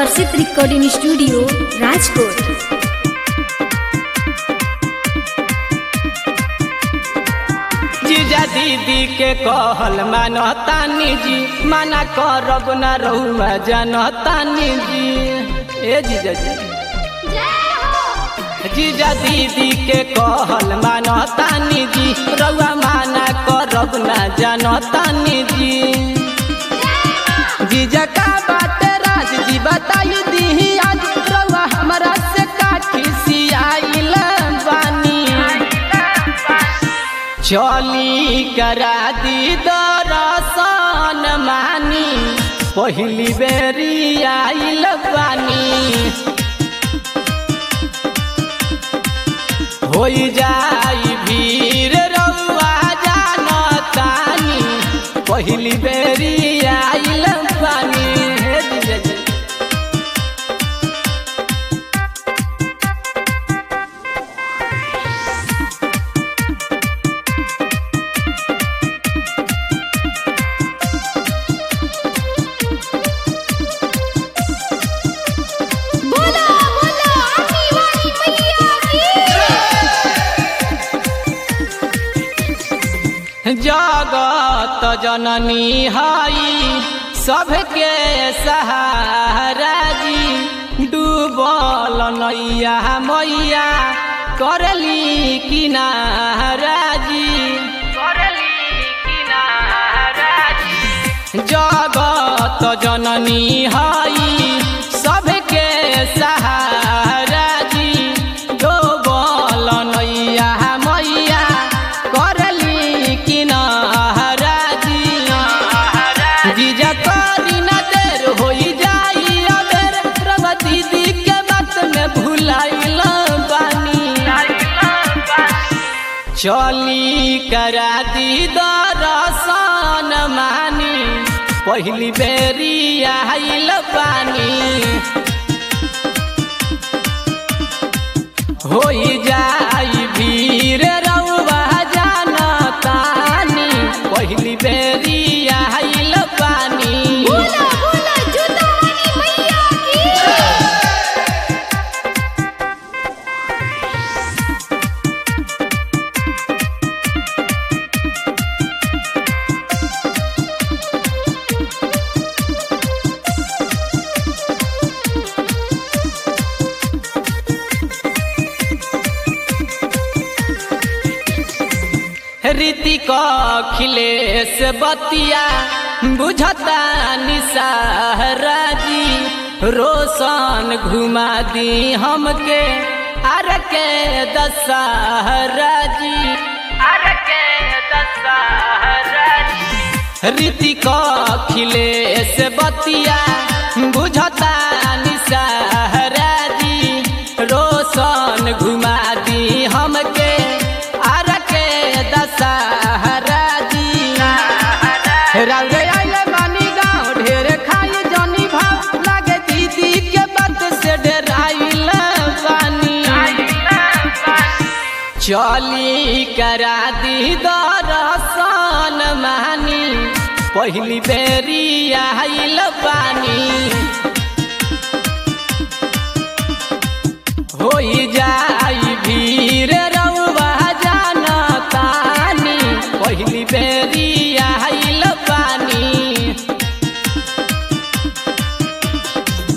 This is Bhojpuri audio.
आकर्षित रिकॉर्डिंग स्टूडियो राजकोट जीजा दीदी के कहल मानतानी जी मना करब न रहुआ जानतानी जी ए जीजा जी जीजा दीदी के कहल मानतानी जी रउआ माना करब न जानतानी जी जीजा का बात राज जी बताई दी आज रउआ हमरा से काठी सियाइल बानी चली करा दी दरसन मानी पहिली बेरी आइल बानी होई जाई भीड़ रउआ जानतानी पहिली बेरी आइल बानी हे जीजा जी बोला बोला आमी वाली मैया की जगत जननी हई सबके सहारा जी डूबल नैया मैया करली किनारा जी करली किनारा जी जगत जननी हई सबके सहारा जी डूबल नैया मैया करली किनारा जी जीजा करी न देर होई जाई अबेर रवा दीदी के बात में भुलाइल बानी चली करा दी दरसन मानी पहिली बेरी आइल बानी होई जाई भीड़ रउआ जानतानी पहिली बेरी आइल बानी बोला बोला जूता वाली मैया की ऋतिक अखिलेश बतिया बुझता निसारा जी रोशन घुमा दी हमके आर के दशहरा जी आर के दशहरा जी ऋतिक अखिलेश बतिया बुझता निसारा जी रोशन घुमा दी हमके आर के दशहरा जी राउरे आइले बानी गाँव ढेर खाई जनी भाव लागे दीदी के बात से डराइल बानी चली करा दी दरसन मानी पहिली बेरी आइल बानी होई जा